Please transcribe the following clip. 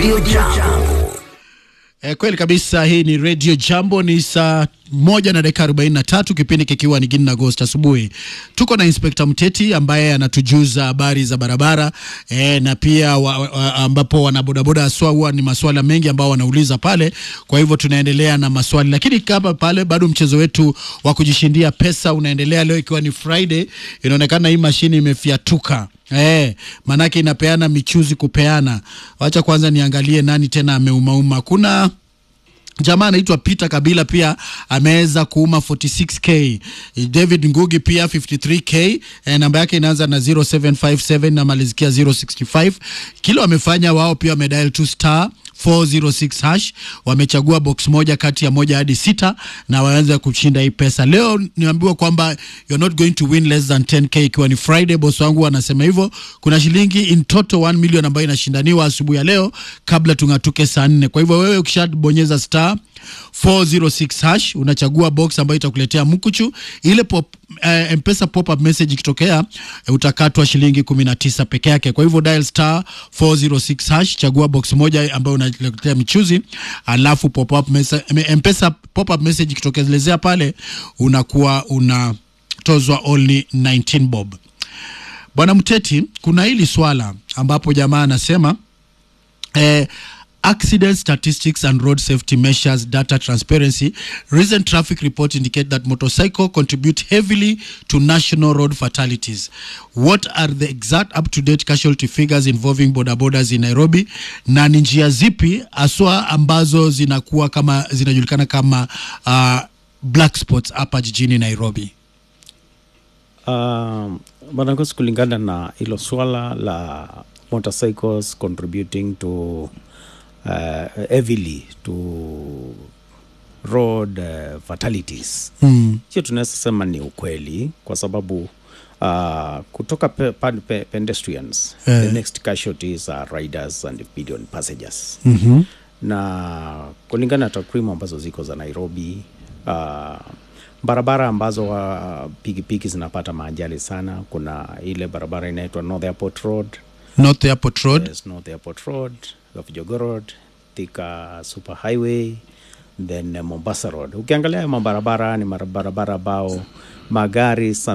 Radio Jambo. E, kweli kabisa. Hii ni Radio Jambo, ni saa moja na dakika arobaini na tatu kipindi kikiwa ni Gini Agosti asubuhi. Tuko na Inspekta Mteti ambaye anatujuza habari za barabara e, na pia wa, wa, ambapo wanabodaboda haswa huwa ni maswala mengi ambao wanauliza pale. Kwa hivyo tunaendelea na maswali, lakini kama pale bado mchezo wetu wa kujishindia pesa unaendelea leo, ikiwa ni Friday. Inaonekana hii mashini imefiatuka. Eh, manake inapeana michuzi kupeana. Wacha kwanza niangalie nani tena ameumauma. Kuna jamaa anaitwa Peter Kabila pia ameweza kuuma 46k. David Ngugi pia 53k. E, namba yake inaanza na 0757 na malizikia 065. Kile wamefanya wao pia wamedial 2 star 406 hash wamechagua box moja kati ya moja hadi sita na waanze kushinda hii pesa leo. Niambiwa kwamba you're not going to win less than 10k, ikiwa ni Friday. Boss wangu anasema hivyo. Kuna shilingi in total 1 million ambayo inashindaniwa asubuhi ya leo kabla tung'atuke saa nne. Kwa hivyo wewe ukishabonyeza star 406 hash unachagua box ambayo itakuletea mkuchu ile pop, eh, mpesa pop up message ikitokea eh, utakatwa shilingi 19 peke yake. Kwa hivyo dial star 406 hash, chagua box moja ambayo unaletea michuzi, alafu pop up message, mpesa pop up message ikitokelezea pale unakuwa unatozwa only 19 bob. Bwana Mteti, kuna hili swala ambapo jamaa anasema eh, accident statistics and road safety measures data transparency recent traffic report indicate that motorcycle contribute heavily to national road fatalities what are the exact up to date casualty figures involving bodabodas in nairobi na ni njia zipi haswa ambazo zinakuwa kama zinajulikana kama uh, black spots hapa jijini nairobi Um, Bwana Ngosi, kulingana na hilo swala la motorcycles contributing to uh, heavily to road uh, fatalities mm. hiyo tunaweza sema ni ukweli kwa sababu uh, kutoka pe, pe, pe, pedestrians Eh. the next casualties are riders and pedestrian passengers mm-hmm. na kulingana na takwimu ambazo ziko za Nairobi uh, barabara ambazo uh, pikipiki zinapata maajali sana, kuna ile barabara inaitwa North Airport Road, north airport road yes, North Airport Road, Gafjogo Road, Thika Super Highway, then uh, Mombasa Road. Ukiangalia haya mabarabara ni mabarabara ambao magari sana